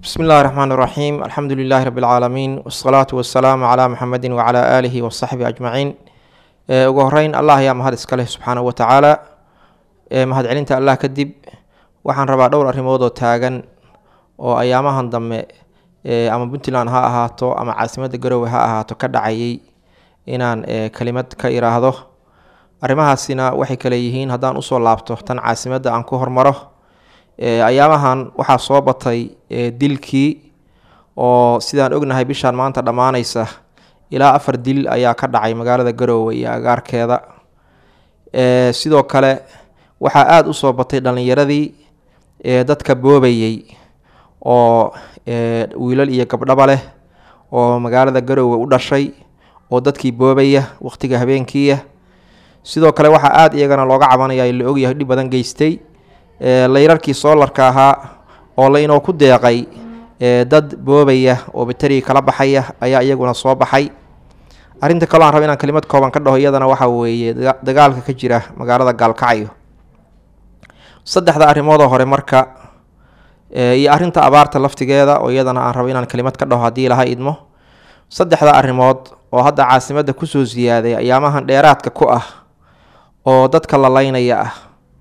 bismi illahi raxmaan raxiim alxamdu lilaahi rabi lcaalamiin wasalaatu wasalaamu calaa muxamedi wacalaa aalihi wasaxbi ajmaciin ugu horeyn allah ayaa mahad iska leh subxaanahu watacaala mahad celinta allah kadib waxaan rabaa dhowr arrimood oo taagan oo ayaamahan dambe ama puntland ha ahaato ama caasimadda garowe ha ahaato ka dhacayay inaan kelimad ka iraahdo arrimahaasina waxay kale yihiin haddaan usoo laabto tan caasimadda aan ku hormaro ayaamahan waxaa soo batay dilkii oo sidaan ognahay bishaan maanta dhammaanaysa ilaa afar dil ayaa ka dhacay magaalada garoowe iyo agaarkeeda sidoo kale waxaa aada usoo batay dhallinyaradii dadka boobayey oo wiilal iyo gabdhaba leh oo magaalada garoowe u dhashay oo dadkii boobaya waqtiga habeenkiiya sidoo kale waxaa aada iyagana looga cabanaya la ogyahay dhib badan geystay layrarkii soolarka ahaa oo la inoo ku deeqay dad boobaya oo bateriga kala baxaya ayaa iyaguna soo baxay arrinta kaloo aan raba inaan kelimad kooban ka dhaho iyadana waxaa weeye dagaalka ka jira magaalada gaalkacyo saddexda arrimoodoo hore marka iyo arrinta abaarta laftigeeda oo iyadana aan rabo inaan kelimad ka dhaho haddii laha idmo saddexda arrimood oo hadda caasimadda kusoo siyaaday ayaamahan dheeraadka ku ah oo dadka la laynaya ah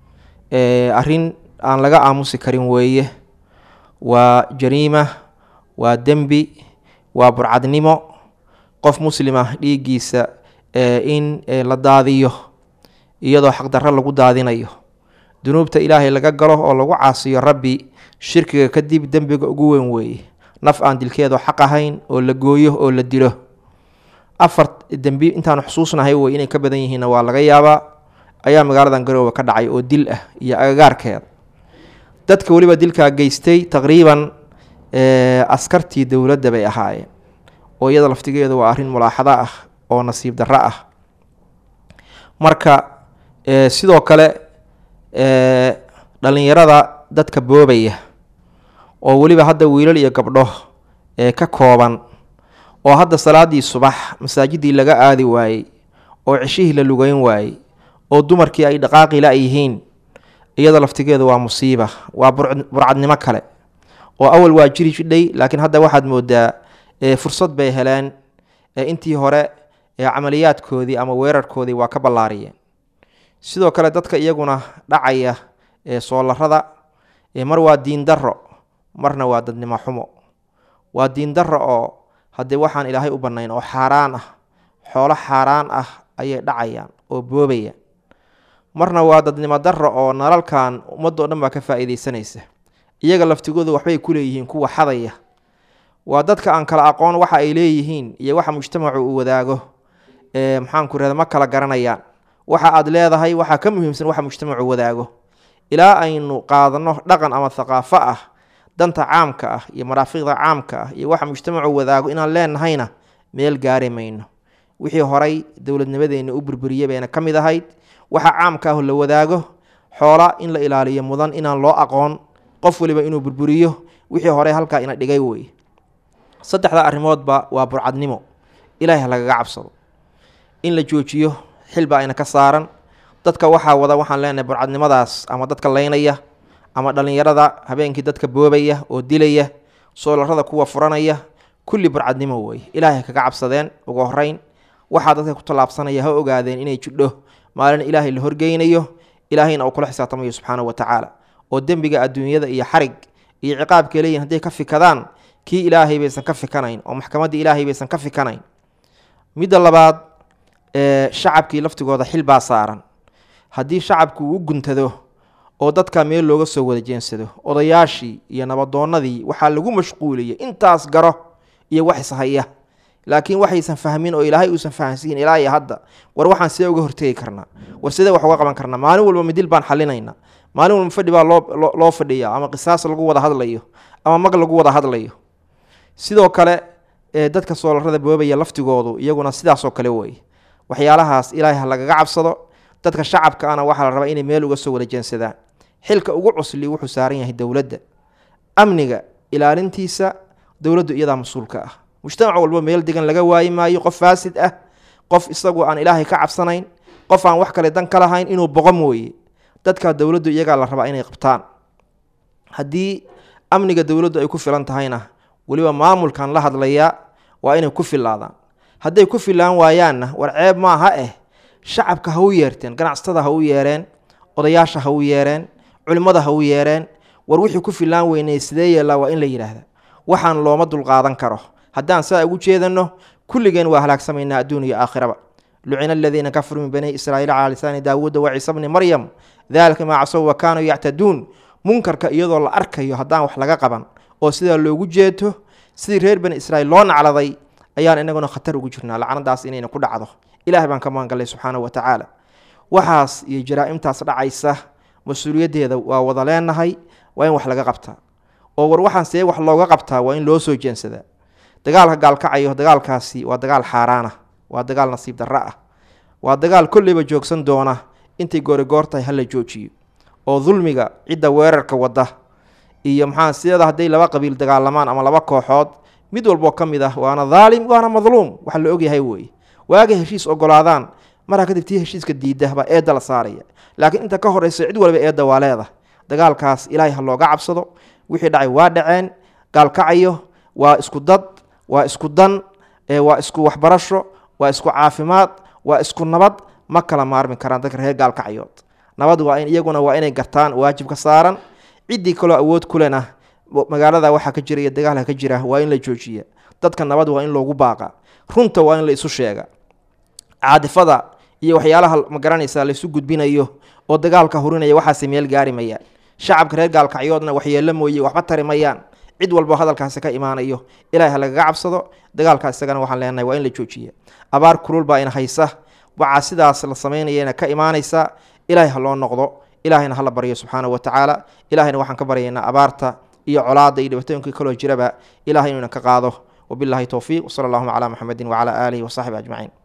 arrin aan laga aamusi karin weeye waa jariima waa dembi waa burcadnimo qof muslima dhiiggiisa in la daadiyo iyadoo xaqdarro lagu daadinayo dunuubta ilaahay laga galo oo lagu caasiyo rabbi shirkiga kadib dembiga ugu weyn weeye naf aan dilkeedu xaq ahayn oo la gooyo oo la dilo afar dembi intaanu xusuusnahay wey inay ka badan yihiinna waa laga yaabaa ayaa magaaladan garoowe ka dhacay oo dil ah iyo agagaarkeeda dadka weliba dilkaa geystay taqriiban askartii dowladda bay ahaayeen oo iyada laftigeedu waa arrin mulaaxado ah oo nasiib darro ah marka sidoo kale dhallinyarada dadka boobaya oo weliba hadda wiilal iyo gabdho ka kooban oo hadda salaadii subax masaajidii laga aadi waayey oo ceshihii la lugeyn waayey oo dumarkii ay dhaqaaqi la yihiin iyada laftigeedu waa musiiba waa burcadnimo kale oo awal waa jiri jidhay laakiin hadda waxaad moodaa fursad bay heleen intii hore camaliyaadkoodii ama weerarkoodii waa ka ballaariyeen sidoo kale dadka iyaguna dhacaya soolarada mar waa diin darro marna waa dadnimo xumo waa diin darro oo haddee waxaan ilaahay u bannayn oo xaaraan ah xoolo xaaraan ah ayay dhacayaan oo boobayaan marna waa dadnimo darro oo nalalkan ummaddo dhan baa ka faa'iidaysanaysa iyaga laftigoodu waxbay ku leeyihiin kuwa xadaya waa dadka aan kala aqoon waxa ay leeyihiin iyo waxa mujtamacu uu wadaago maxaanku rahda ma kala garanayaan waxa aad leedahay waxaa ka muhiimsan waxa mujtamacu wadaago ilaa aynu qaadano dhaqan ama thaqaafo ah danta caamka ah iyo maraafiqda caamka ah iyo waxa mujtamacu wadaago inaan leenahayna meel gaari mayno wixii horay dowladnimadeenna u burburiyey bayna ka mid ahayd waxa caamka ah la wadaago xoola in la ilaaliyo mudan inaan loo aqoon qof waliba inuu burburiyo wixii hore halkaa ina dhigay wey saddexda arrimoodba waa burcadnimo ilaahay lagaga cabsado in la joojiyo xilbaa ayna ka saaran dadka waxaa wada waxaan leenahay burcadnimadaas ama dadka laynaya ama dhallinyarada habeenkii dadka boobaya oo dilaya soolarada kuwa furanaya kulli burcadnimo wey ilaahay kaga cabsadeen ugu horeyn waxaa dadka ku tallaabsanaya ha ogaadeen inay jidho maalin ilaahay la horgeynayo ilaahayna uu kula xisaabtamayo subxaanahu wa tacaala oo dembiga adduunyada iyo xarig iyo ciqaabkay leeyihin hadday ka fikadaan kii ilaahay baysan ka fikanayn oo maxkamaddii ilaahay baysan ka fikanayn midda labaad shacabkii laftigooda xil baa saaran haddii shacabku uu u guntado oo dadka meel looga soo wada jeensado odayaashii iyo nabadoonnadii waxaa lagu mashquuliyay intaas garo iyo wax ishaya laakiin waxaysan fahmin oo ilaahay uusan fahansiin ilaa iyo hadda war waxaan sidee uga hortegi karnaa war sidee wax uga qaban karnaa maalin walba midil baan xalinaynaa maalin walba fadhi baa loo loo fadhiya ama qisaas lagu wada hadlayo ama mag lagu wada hadlayo sidoo kale dadka soolarada boobaya laftigoodu iyaguna sidaasoo kale wey waxyaalahaas ilaahay ha lagaga cabsado dadka shacabka ana waxaa la rabaa inay meel uga soo wada jeensadaan xilka ugu cusli wuxuu saaran yahay dowladda amniga ilaalintiisa dowladdu iyadaa mas-uulka ah mujtamac walba meel degan laga waayi maayo qof faasid ah qof isagu aan ilaahay ka cabsanayn qof aan wax kale dan ka lahayn inuu boqo mooye dadka dowladdu iyagaa la rabaa inay qabtaan haddii amniga dowladdu ay ku filan tahayna weliba maamulkan la hadlayaa waa inay ku filaadaan hadday ku filaan waayaanna war ceeb maaha eh shacabka ha u yeerteen ganacsatada ha u yeereen odayaasha ha u yeereen culimmada ha u yeereen war wixii ku filaan weynay sidee yeellaa waa in la yidhaahda waxaan looma dulqaadan karo haddaan saa ugu jeedanno kulligeen waa halaagsamaynaa adduun iyo aakhiraba lucina aladiina kafaruu min bani israa'iil calaa lisaani daawuuda wa ciisa bni maryam daalika maa casow wa kaanuu yactaduun munkarka iyadoo la arkayo haddaan wax laga qaban oo sidaa loogu jeeto sidii reer bani israiil loo nacladay ayaan inaguna khatar ugu jirnaa lacnadaas inayna ku dhacdo ilaah baan ka maangallay subxaanahu wa tacaala waxaas iyo jaraa-imtaas dhacaysa mas-uuliyaddeeda waa wada leenahay waa in wax laga qabtaa oo war waxaan see wax looga qabtaa waa in loo soo jeensadaa dagaalka gaalkacayo dagaalkaasi waa dagaal xaaraana waa dagaal nasiib darro ah waa dagaal kolleyba joogsan doona intay goorigoor tahay hala joojiyo oo dulmiga cidda weerarka wadda iyo maxaa sideeda hadday laba qabiil dagaalamaan ama laba kooxood mid walboo ka mid ah waana daalim waana madluum waxa la ogyahay weeye waagay heshiis ogolaadaan maraa kadib tii heshiiska diidda baa eedda la saaraya laakiin inta ka horeysa cid waliba eedda waa leedahay dagaalkaas ilaahay ha looga cabsado wixii dhacay waa dhaceen gaalkacayo waa isku dad waa isku dan waa isku waxbarasho waa isku caafimaad waa isku nabad ma kala maarmi karaan dadka reer gaalkacayood nabad waa in iyaguna waa inay gartaan waajib ka saaran ciddii kaloo awood kulena magaalada waxaa ka jira iyo dagaalka ka jira waa in la joojiya dadka nabad waa in loogu baaqa runta waa in la isu sheega caadifada iyo waxyaalaha ma garanaysaa laisu gudbinayo oo dagaalka hurinaya waxaase meel gaari mayaan shacabka reer gaalkacyoodna waxyeelo mooye waxba tari mayaan cid walbo hadalkaasi ka imaanayo ilahay ha lagaga cabsado dagaalkaas isagana waxaan leenahay waa in la joojiya abaar kulul baa ina haysa waxaa sidaas la samaynayana ka imaanaysa ilaahay ha loo noqdo ilaahayna hala baryo subxaanahu wa tacaala ilahayna waxaan ka baryaynaa abaarta iyo colaada iyo dhibaatooyinkii kaloo jiraba ilahay inuu ina ka qaado wabillahi towfiiq wsala allahuma calaa muxamedin wacalaa aalihi wasaxbi ajmaciin